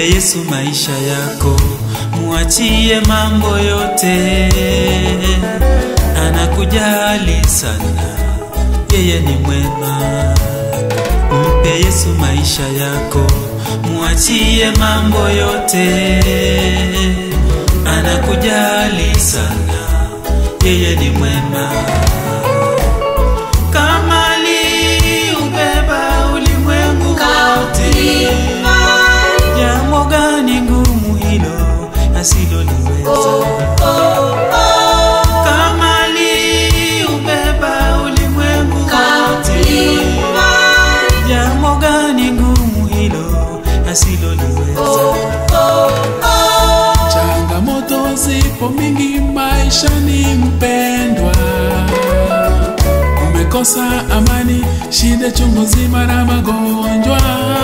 Yesu maisha yako, muachie mambo yote, anakujali sana, yeye ni mwema. Mpe Yesu maisha yako, muachie mambo yote, anakujali sana, yeye ni mwema. Kama aliubeba ulimwengu wote, jambo gani ngumu hilo asiloliweza? Kama aliubeba ulimwengu wote, jambo gani ngumu hilo asiloliweza? Changamoto zipo mingi maishani, mpendwa, umekosa amani, shida chungu zima na magonjwa.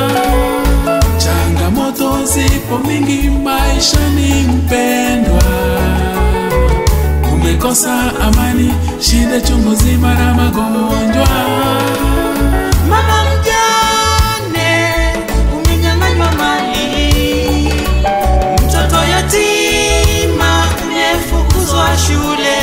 Changamoto zipo mingi maishani, mpendwa, umekosa amani, shida chungu zima na magonjwa. Mama mjane umenyang'anywa mali, mtoto yatima umefukuzwa shule.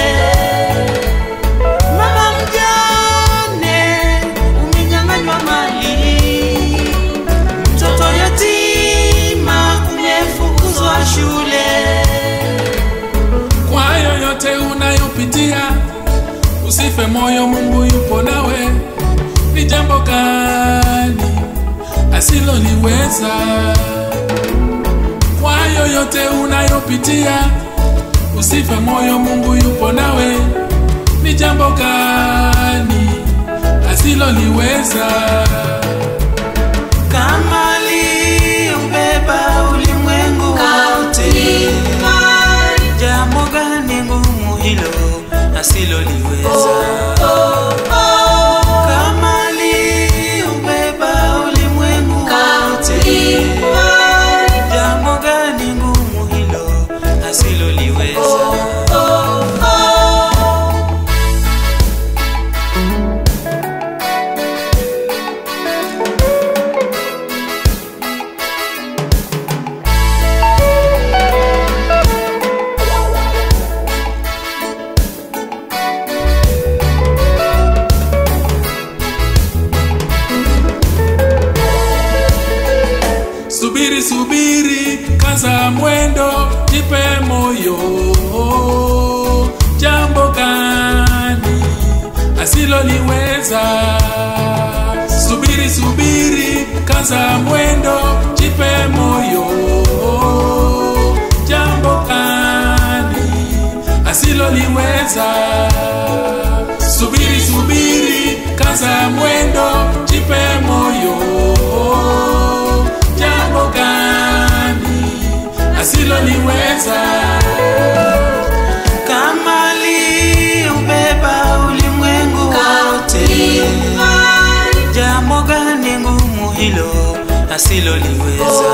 Mama mjane umenyang'anywa mali, mtoto yatima umefukuzwa shule. Kwa yoyote unayopitia, usife moyo, Mungu yupo nawe. Ni jambo gani asiloliweza? Kwa yoyote unayopitia, usife moyo, Mungu yupo nawe. Ni jambo gani asiloliweza? Kama aliubeba ulimwengu wote, jambo gani ngumu hilo asiloliweza? Kama aliubeba ulimwengu wote, jambo gani ngumu hilo asiloliweza? Subiri, subiri, kaza mwendo, jipe moyo. Jambo gani asiloliweza? Subiri, subiri, kaza mwendo, jipe moyo. Jambo gani asiloliweza? Subiri, subiri, kaza mwendo, jipe moyo jambo gani asiloliweza? Kama aliubeba ulimwengu wote, jambo gani ngumu hilo asiloliweza?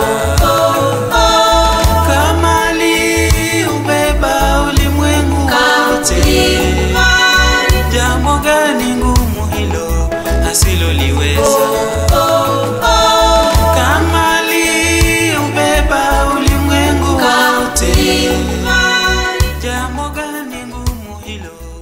Kama aliubeba ulimwengu wote, jambo gani ngumu hilo asiloliweza? Kama aliubeba ulimwengu wote, jambo gani ngumu hilo